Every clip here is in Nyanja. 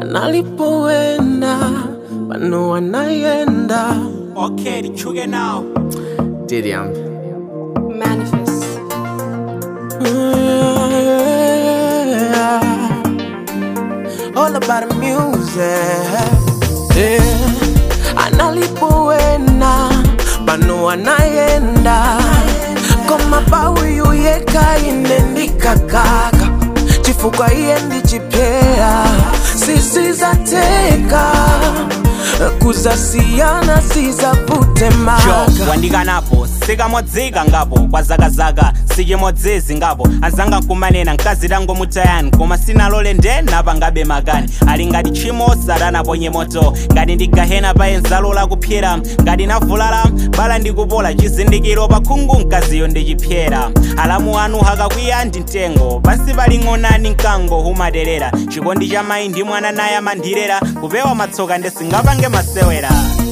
analipoenda pano anayenda Okay, nichuge now. Diriam. Manifest. All about the music. Yeah. Analipoenda pano anayenda koma pauyu yeka inendikakaka chifuka iyendi chipyera sisizateka kuzasiyana sizapute Yo, maka wandikanapo sikamodzika ngapo kwa zakazaka sichimodzezi ngapo azanga nkumanena mkazi tango mutayani koma sinalole nde napangabe makani ali ngati tchimo satanaponye moto ngati ndigahena paye nzalola kupyera ngati navulala bala ndikupola chizindikiro pa khungu mkaziyo ndichipyera alamu anu hakakwiya ndi mtengo pansi pali ng'onani mkango humaterera chikondi cha mayi ndi mwana naye amandirera kupewa matsoka ndesingapange masewera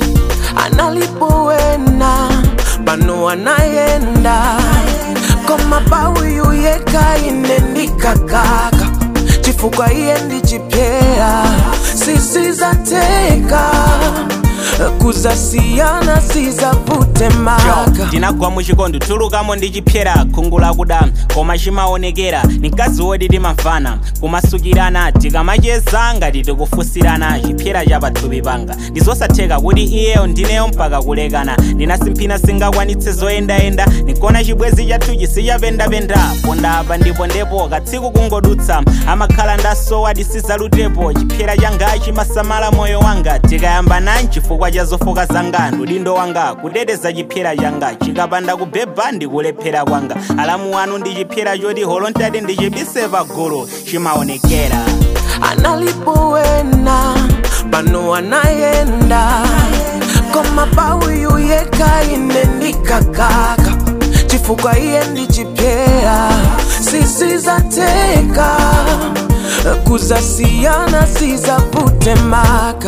analipoenda pano anayenda koma pauyu yeka inendikakaka chifuka iyendi chipyera sisizateka kuzasiyana sizapute maka tinagwa muchikondi tulukamo ndi chipyera khungu lakuda koma chimaonekera ni mkazi woti timamvana kumasukirana tikamacheza ngati tikufusirana chipyera cha pathupi panga ndizosatheka kuti iyeyo ndineyo mpaka kulekana ndinasimphina singakwanitse zoyendayenda nikona chibwezi chathu chisichapendapenda ponda apa ndipo ndepo katsiku kungodutsa amakhala ndasowa tisizalutepo chipyera changa chimasamala moyo wanga tikayambana chifukwa cha zofoka zanga udindo wanga kuteteza chipyera changa chikapanda kubhebha ndikulephera kwanga alamu wanu ndi chipyera choti holontati ndichibise pagulu chimaonekera analipoenda pano anayenda koma pauyu yeka inendikakaka chifuka iyendi chipyera sisizateka kuzasiyana sizapute maka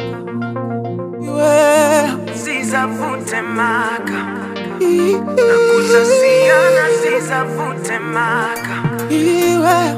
iwe sizapute maka kuzasiyana sizapute maka iwe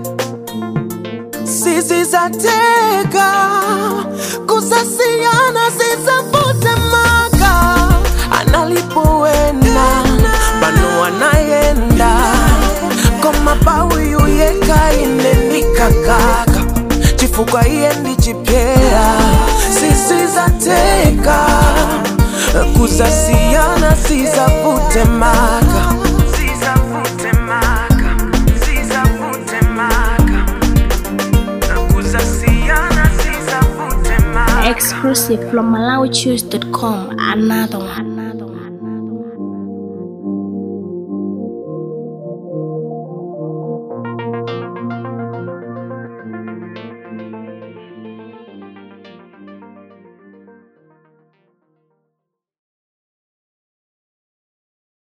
sisizateka kuzasiyana sizapute maka analipoenda pano anayenda koma pauyu yeka inendikakaka chifuka iyendi chipyera sisizateka kuzasiyana sizapute maka sizapute maka sizapute maka kuzasiyana sizapute maka Exclusive from MalawiChoose.com. Another one.